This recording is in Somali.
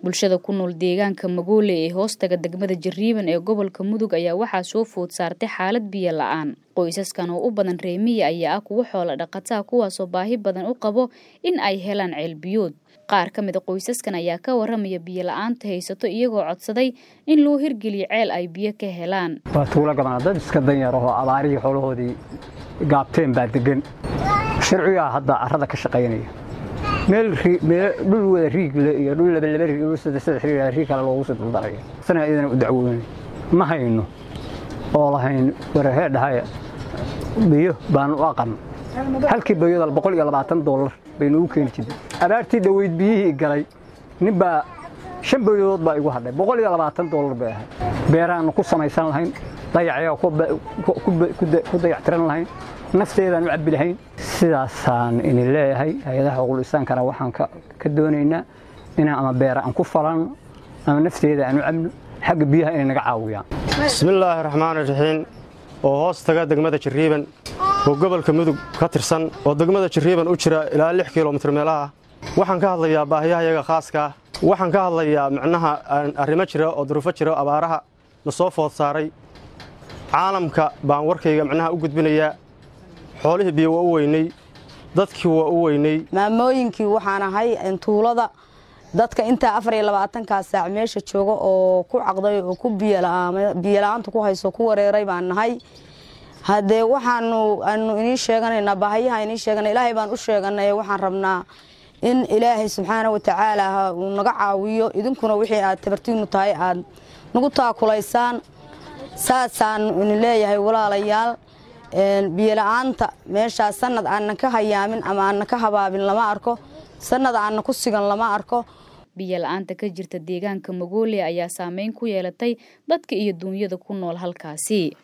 bulshada ku nool deegaanka magoole ee hoostaga degmada jariiban ee gobolka mudug ayaa waxaa soo food saartay xaalad biyo la-aan qoysaskan oo u badan reemiya ayaa ah kuwo xoola dhaqataa kuwaasoo baahi badan u qabo in ay helaan ceelbiyood qaar ka mid a qoysaskan ayaa ka waramaya biyo la-aanta haysato iyagoo codsaday in loo hirgeliyo ceel ay biyo ka helaan waa tuulo gabanaa dad iska danyarahoo abaarihii xoolahoodii gaabteen baa degan sharcigaa hadda carrada ka shaqaynaya meel dhul wada riigle iyo dhul labalaba riig dhul saddex saddex riig riig kale loogu soo duldaraya sana idana u dacwoonay ma hayno oo lahayn warahee dhahaya biyo baanu u aqan halkii bayodal boqol iyo labaatan dollar baynu u keeni jirnay abaartii dhaweyd biyihii galay nin baa shan bayodood baa igu hadhay boqol iyo labaatan dollar bay ahayd beeraannu ku samaysan lahayn dayacayaa ku dayactiran lahayn nafteedaan u cabbi lahayn sidaasaan idin leeyahay hay-adaha xuquuqul-insaankana waxaan ka doonaynaa inaan ama beera aan ku falanno ama nafteeda aan u cabno xagga biyaha inay naga caawiyaan bismillaahi raxmaan raxiim oo hoos taga degmada jariiban oo gobolka mudug ka tirsan oo degmada jariiban u jira ilaa lix kilomitir meelaha waxaan ka hadlayaa baahiyahayaga khaaskaa waxaan ka hadlayaa micnaha arrimo jira oo duruufo jira abaaraha na soo food saaray caalamka baan warkayga micnaha u gudbinayaa xoolihii biyo waa u weynay dadkii waa u weynay maamooyinkii waxaan ahay tuulada dadka intaa afar iyo labaatankaa saac meesha jooga oo ku caqday oo ku biyola'aanta ku hayso ku wareeray baan nahay haddee waxaanu aanu inii sheeganaynaa baahayaha inii sheegana ilaahay baan u sheeganay waxaan rabnaa in ilaahay subxaana wa tacaala uu naga caawiyo idinkuna wixii aad tabartiinu tahay aad nagu taakulaysaan saasaanu idin leeyahay walaalayaal biyola'aanta meeshaas sanad aanna ka hayaamin ama aanna ka habaabin lama arko sanad aanna ku sigan lama arko biyo la-aanta ka jirta deegaanka magoole ayaa saameyn ku yeelatay dadka iyo duunyada ku nool halkaasi